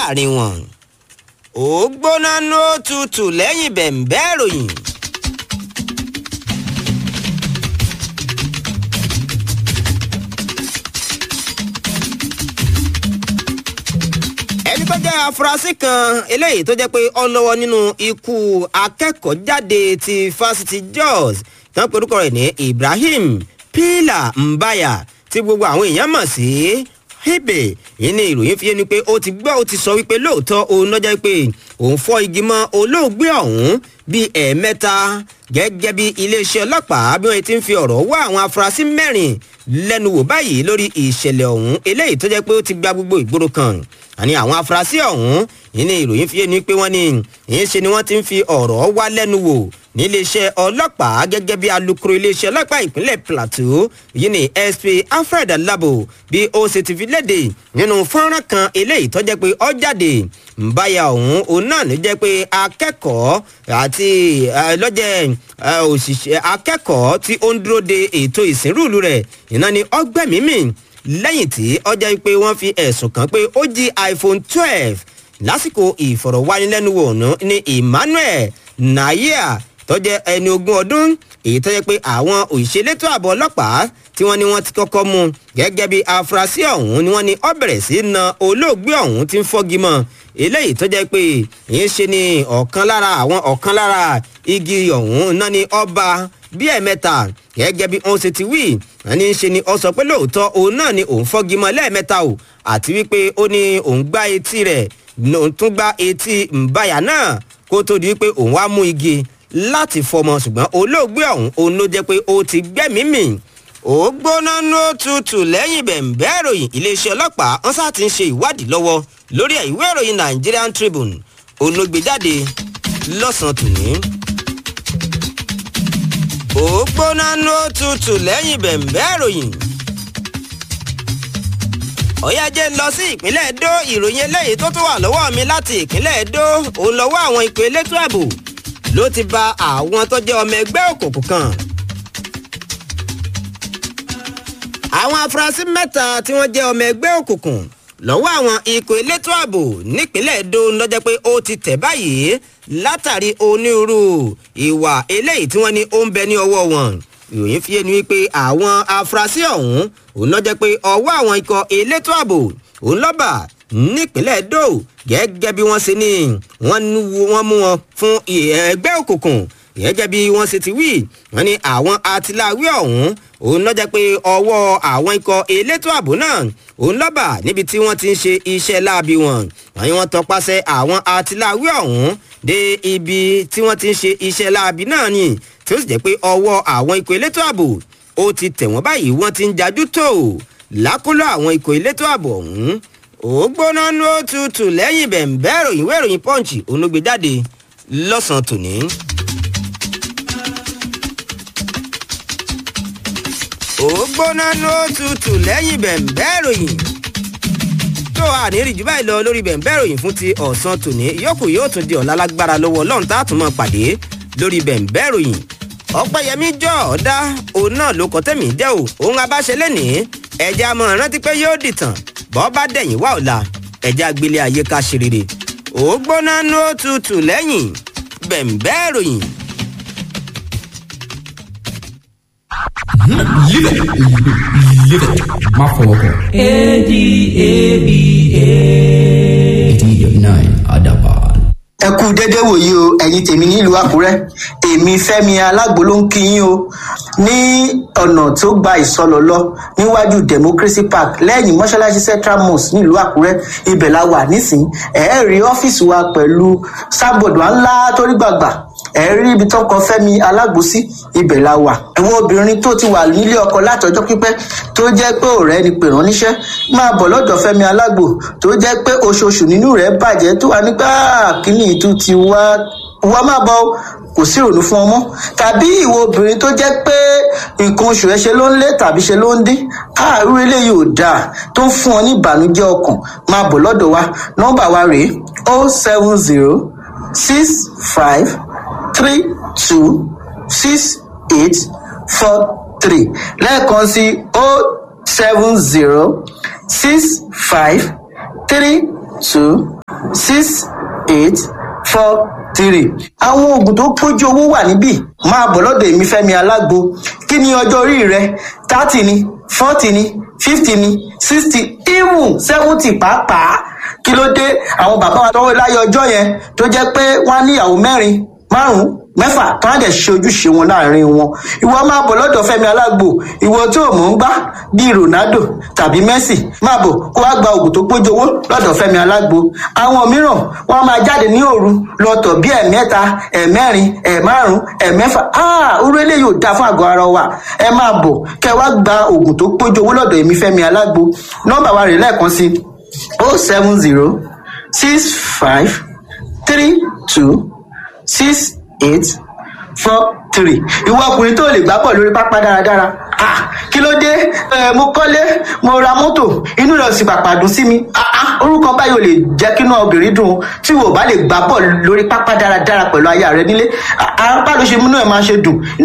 láàrin wọn ó gbóná ní ó tutù lẹ́yìn bẹ̀ǹbẹ́ ìròyìn. ẹni tó jẹ́ afurasí kan eléyìí tó jẹ́ pé ó lọ́wọ́ nínú ikú akẹ́kọ̀ọ́ jáde ti fásitì jos tán porúkọ rẹ̀ ní ibrahim pila mbaya tí gbogbo àwọn èèyàn mọ̀ sí hebe yìí ni ìròyìn fi yé ni pé ó ti gbọ́ ó ti sọ wípé lóòótọ́ òun lọ́jọ́ pé òun fọ́ igi mọ́ olóògbé ọ̀hún bíi ẹ̀ẹ̀mẹ́ta gẹ́gẹ́ bí iléeṣẹ́ ọlọ́pàá bí wọ́n ti ń fi ọ̀rọ̀ wá àwọn afurasí mẹ́rin lẹ́nu wò báyìí lórí ìṣẹ̀lẹ̀ ọ̀hún eléyìí tó jẹ́ pé ó ti gba gbogbo ìgboro kan àní àwọn afurasí ọ̀hún yìí ni ìròyìn fi yé ni pé wọ́n ní ìyẹn ṣe ni wọ́n ti ń fi ọ̀rọ̀ wá lẹ́nu wò níléeṣẹ́ ọlọ́pàá gẹ́gẹ́ bí alukoro iléeṣẹ́ ọlọ́pàá ìpínlẹ̀ plateau yìí ni sp alfred alabo bí ó ṣe ti fi léde nínú fọ́nrán kan eléyìí tó jẹ́ pé ó jáde nbáyà ọ̀hún òun náà ní jẹ́ pé akẹ́kọ̀ọ́ àti lọ́jẹ́ òṣìṣẹ́ akẹ́kọ̀ọ́ tí ó ń dúró de ètò ìsìnrúùlù rẹ̀ iná ni ọgbẹ́mímì lẹ́yìn tí ọjà pé wọ́n fi ẹ̀sùn kàn pé ó jí iphone twelve lásìkò ìfọ̀rọ̀wánilẹ́nuwò ọ̀nà ní emmanuel nayia tó jẹ́ ẹni ogún ọdún èyí tó jẹ́ pé àwọn òṣèlétò ààbò ọlọ́pàá tí wọ́n ní wọ́n ti kọ́kọ́ mú gẹ́gẹ́ bí afurasí ọ̀hún ni wọ́n ní ó bẹ̀rẹ̀ sí na olóògbé ọ̀hún tí ń fọ́gi mọ́ eléyìí tó jẹ́ pé ìyẹn ṣe ni ọ̀kan lára àwọn ọ̀kan lára igi ọ̀hún náà ni ọba bí ẹ̀mẹ́ta gẹ́gẹ́ bí wọ́n ṣe ti wí ẹni ṣe ni ọ sọ pé lóòótọ́ òun náà ni òun fọ́gi mọ́ lẹ́ẹ̀mẹ́ta o àti wípé ó ní òun gbá etí rẹ̀ òun tún gbá etí mbàyà náà kó tó di wípé òun wá mú igi láti fọmọ ṣùgbọ́n olóògbé ọ̀hún òun ló jẹ́ pé ó ti gbẹ́mìí mì ó gbóná ní ó tutù lẹ́yìn bẹ̀ǹbẹ́ ìròyìn iléeṣẹ́ ọlọ́pàá wọn sá ti ń ṣe ìwádìí lọ́wọ́ lórí ìwé ìròyìn nigerian tribune olóògbéjáde lọ́sàn-án tòní. ó gbóná ní ó tutù lẹ́yìn bẹ̀ǹbẹ́ ìròyìn ọ̀yájẹ́ ń lọ sí ìpínlẹ̀ edo ìròyìn eléyìí tó tún wà lọ́wọ́ mi láti ìpínlẹ̀ edo òun lọ́wọ́ àwọn ìpè elétò ààbò ló ti ba àwọn tó jẹ́ ọmọ ẹgbẹ́ òkùnkùn kan. àwọn afurasí mẹ́ta tí wọ́n jẹ́ ọmọ ẹgbẹ́ òkùnkùn lọ́wọ́ àwọn ikọ̀ elétò ààbò nípínlẹ̀ edo lọ́jọ́ pé ó ti tẹ̀ báyìí látàrí onírúurú ìwà eléyìí tí wọ́n ní ó ń bẹ ní ọwọ́ wọn ìròyìn fi ẹnu wípé àwọn afurasí ọ̀hún òun lọ́jọ́ pé ọwọ́ àwọn ikọ̀ elétò ààbò òun lọ́bà nípínlẹ̀ edo gẹ́gẹ́ bí wọ́n ṣe ní wọ́n mú wọn fún ẹgbẹ́ òkùnkùn gẹ́gẹ́ bí wọ́n ṣe ti wí wọ́n ní àwọn atiláwí ọ̀hún òun lọ́jọ́ pé ọwọ́ àwọn ikọ̀ elétò ààbò náà òun lọ́bà níbi tí wọ́n ti ń ṣe iṣẹ́ láabi wọn wọ́n ní wọ́n tọpasẹ̀ àwọn atiláwí ọ̀hún dé ibi tí wọ́n ti ń ṣe iṣẹ́ láabi náà ni tí ó sì jẹ́ pé ọwọ́ àwọn ikọ̀ elétò ààbò ó ti tẹ̀ wọ́n báyìí wọ́n ti ń jajú tó lákòlò àwọn ikọ̀ elétò ààbò ọ̀hún ó gbóná ní ó tutù lẹ́yìn bẹ̀ǹbẹ́ ìròyìn ìwé ìròyìn pọ́ǹchì onúgbé jáde lọ́sàn-án tòní. ó gbóná ní ó tutù lẹ́yìn bẹ̀ǹbẹ́ ìròyìn tó àníri jù báyìí lọ lórí bẹ̀ǹbẹ́ ìròyìn fún ti ọ̀sán tòní yòókù yóò tún di ọ̀la lágbára lọ́wọ́ ọlọ́run tá a tún mọ̀ pàdé lórí bẹ̀ǹbẹ́ ìròyìn ọ̀pẹ̀yẹmí jọ ọ̀dá òun náà ló kọ́ tẹ̀mí jẹ́ o òun abáṣe lẹ́nìí ẹ̀jẹ̀ amọ̀ rántí pé yóò dìtàn bọ́ bá dẹ̀yìn wá ọ̀la ẹ̀jẹ̀ agbélé ayé ká ṣe rere ó gbóná ní ó tutù lẹ́yìn bẹ̀ǹbẹ́ ìròyìn. Live it. Live it. Má fọwọ́ kàn. A-D-A-B-A. 89 Adaban. ẹ kú dédé wòyí o ẹ̀yin tèmi nílùú àkúrẹ́ èmi fẹ́mi alágbo ló ń kí yín o ní ọ̀nà tó gba ìsọlọ lọ níwájú democracy park lẹ́yìn mọ́ṣáláṣí central mosque nílùú àkúrẹ́ ibẹ̀ la wà nísìnyí ẹ̀ẹ́ rí ọ́fíìsì wa pẹ̀lú sábọ̀dù ńlá torí gbàgbà ẹ̀rí ibi tó kọ fẹ́mi alágbo sí ibẹ̀ la wà ẹ̀wọ̀n obìnrin tó ti wà nílé ọkọ látọjọ́ pípẹ́ tó jẹ́ pé ọ̀rẹ́ ni pè rán níṣẹ́ máa bọ̀ lọ́dọ̀ fẹ́mi alágbo tó jẹ́ pé oṣooṣù nínú rẹ̀ bàjẹ́ tó wà nígbà kíní ìtú ti wá wá má bọ̀ o, kò sí ìrònú fún ọmọ tàbí ìwọ obìnrin tó jẹ́ pé nǹkan oṣù ẹ ṣe ló ń lé tàbí ṣe ló ń dín káàrú eléyìí ò dáa tó ń fún ọ ní ìbànújẹ́ ọkàn máa bọ̀ lọ́dọ̀ wa nọ́mbà wa rèé o seven zero six five three two six eight four three lẹ́ẹ̀kan sí o seven zero six five three two six eight four three. àwọn oògùn tó pójú owó wà níbí máa bọ̀ lọ́dọ̀ èmi fẹ́mi alágbo kí ni ọjọ́ orí rẹ thirty ni forty ni fifty ni sixty even seventy pàápàá kí ló dé àwọn bàbá wa tọwọ́ láyé ọjọ́ yẹn tó jẹ́ pé wọ́n á níyàwó mẹ́rin márùn-ún mẹ́fà tó á dẹ̀ ṣe ojúṣe wọn láàrin wọn ìwọ máa bọ̀ lọ́dọ̀ fẹ́mi alágbo ìwọ tó o mọ̀ ń gbá bíi ronaldo tàbí messi máa bọ̀ kó wá gba oògùn tó pójú owó lọ́dọ̀ fẹ́mi alágbo àwọn mìíràn wọ́n á máa jáde ní òru lọ́tọ̀ bí ẹ̀mẹ́ta ẹ̀mẹ́rin ẹ̀márùn ẹ̀mẹ́fà áà orú eléyìí ò dáa fún àgọ́ ara wa ẹ máa bọ̀ kẹ wá gba oògùn tó pójú owó lọ́dọ̀ èmi fẹ́mi alágbo nọ́mbà wa rè lẹ́ẹ̀kan sí o seven zero six five three two six eight four three ìwọ ọkùnrin tó lè gbá bọ̀ lórí pápá dáradára ah kí ló dé ẹ mo kọ́lé mo ra mọ́tò inú rẹ̀ sì pàpà dùn sí mi ah ah orúkọ báyìí ò lè jẹ́ kí inú obìnrin dùn tí wò bá lè gbá bọ̀ lórí pápá dáradára pẹ̀lú aya rẹ nílé ah ah bá ló ṣe múnú ẹ̀ máa ṣe dùn